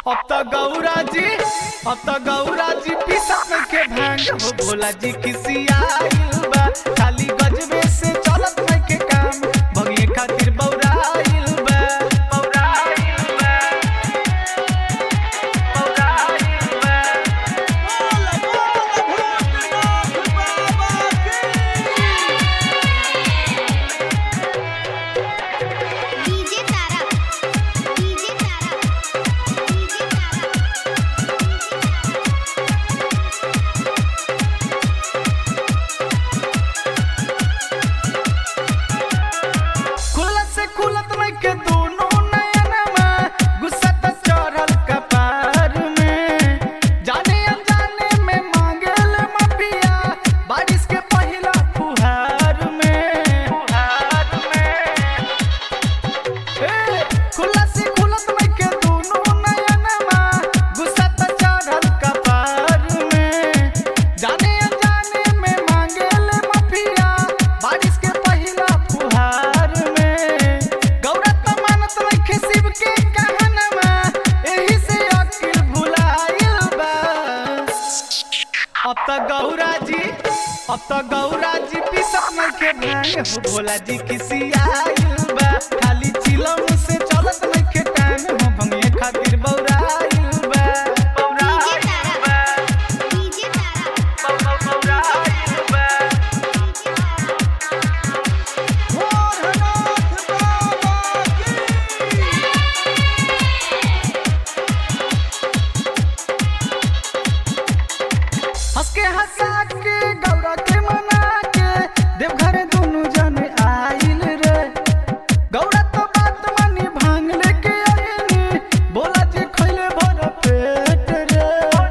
अब तो गौरा जी अब तो गौरा जी पीसत में के भांग हो भोला जी किसी आइल बा खाली गजबे से चलत में के काम भगिए खातिर बौराइल बा बौराइल बा बौराइल बा DJ Tara DJ Tara DJ Tara खुलत से खुलत में के दोनों नयनमा गुस्सा त चढ़ल कपार में जाने अनजाने में मांगल मफिया बारिश के पहिला फुहार में फुहार में ए, खुलत से खुलत में के दोनों नयनमा गुस्सा त चढ़ल कपार में जाने अनजाने में मांगल मफिया बारिश के पहिला फुहार में गौरा त मानत रखे शिव के कहनमा एही से अकिल भुलाइल बा अब त गौरा जी अब त गौरा जी पीसत में के भांग हो भोला जी किसी आइल बा खाली चिलम से चलत में के टांग हो भंगिए खातिर बौराइल बा बौराइल बा डीजे तारा बौ- बौ- बौराइल बा हंस के हंसा के गौरा के मना के देवघर दोनों जने आइल रे गौरा तो बात मानी भांग लेके आइनी बोला जी खइले भर पेट रे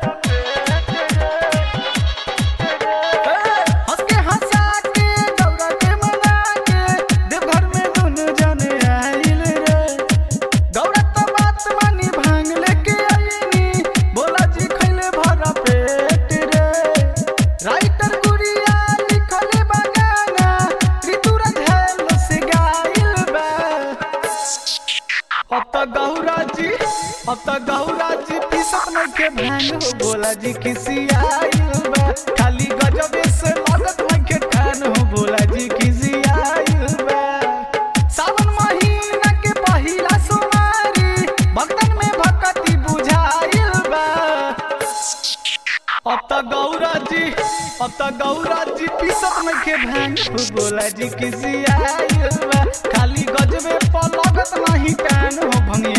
हंस के हंसा के गौरा के मना के देवघर में दोनों जने आइल रे गौरा तो बात मानी भांग लेके आइनी बोला जी खइले भर पेट रे राइटर गुड़िया लिखले बगाना ऋतुराज हेलो से गाइल बा अब तो गौरा जी अब तो गौरा जी पीसत में के भांग हो बोला जी किसी आइल बा खाली गजबे से लगत में के कान हो बोला जी किसी आइल बा सावन महीना के पहिला सोमवारी भक्तन में भक्ति बुझाइल बा अब तो गौरा जी अब तो गौरा जी पीसत में के भांग हो बोला जी किसी आइल बा खाली गजबे पर लगत नहीं कान हो भंगिया